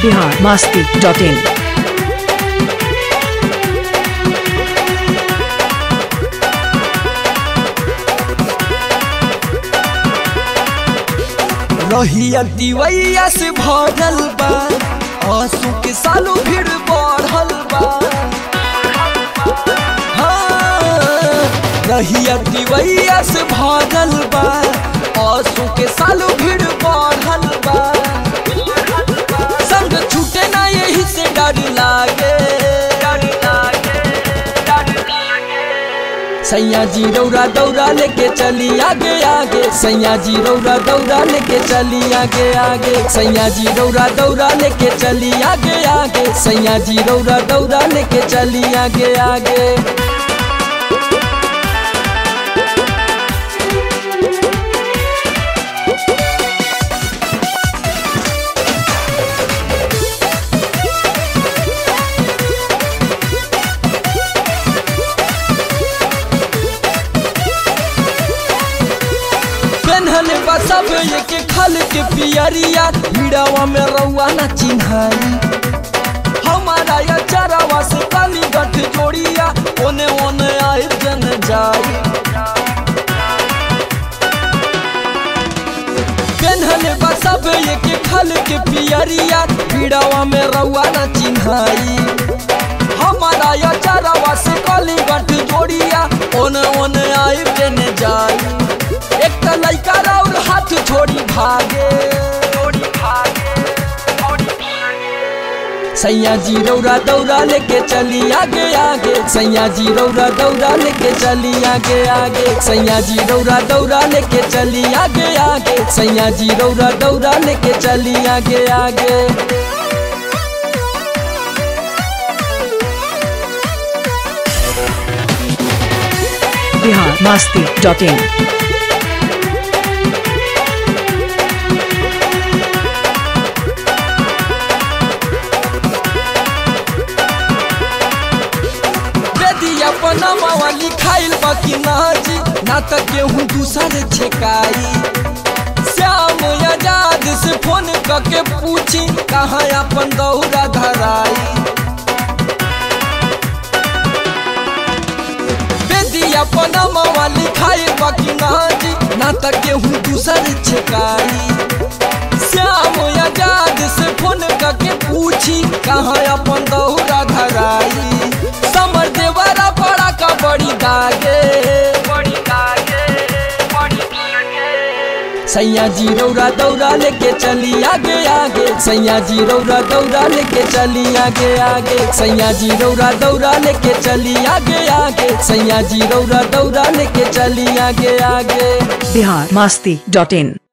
Bihar Masti dot in रहिया दिवैया से भरल बा आंसू के सालों भीड़ बढ़ल बा हाँ, रहिया दिवैया से भरल बा आंसू के सालों भीड़ बढ़ल बा संग छूटे ना यही से डर लागे डर लागे डर लागे सैया जी रौरा दौरा लेके चली आगे आगे सैया जी रौरा दौरा लेके चली आगे आगे सैया जी रौरा दौरा लेके चली आगे आगे सैया जी रौरा दौरा लेके चली आगे आगे पेन्हल बा सब एक खल के पियरिया भिड़वा में रउआ ना चिन्हाई हमारा या चरावा से काली गठ जोड़िया ओने ओने आए जन जाई पेन्हल बा सब एक खल के पियरिया भिड़वा में रउआ ना चिन्हाई हमारा या चरावा से काली गठ जोड़िया ओने ओने आए जन जाई एक त लइका और हाथ छोड़ी भागे छोड़ी भागे छोड़ी भागे सैया जी रौरा दौरा लेके चली आगे आगे सैया जी रौरा दौरा लेके चली आगे आगे सैया जी रौरा दौरा लेके चली आगे आगे सैया जी रौरा दौरा लेके चली आगे आगे बिहार मास्ती डॉट इन यदि अपना मावा लिखाइल बाकी नाजी ना त केहू दूसर छेकाई श्याम आजाद से फोन करके पूछी कहाँ अपन दौरा धराई यदि अपना मावा लिखाइल बाकी नाजी ना त केहू दूसर छेकाई श्याम आजाद से फोन करके पूछी कहाँ अपन दौरा धराई समर देवरा बड़ा का बड़ी दागे बड़ी दागे बड़ी दागे सैया जी रौरा दौरा लेके चली आगे आगे सैया जी रौरा दौरा लेके चली आगे आगे सैया जी रौरा दौरा लेके चली आगे आगे सैया जी रौरा दौरा लेके चली आगे आगे बिहार मास्ती डॉट इन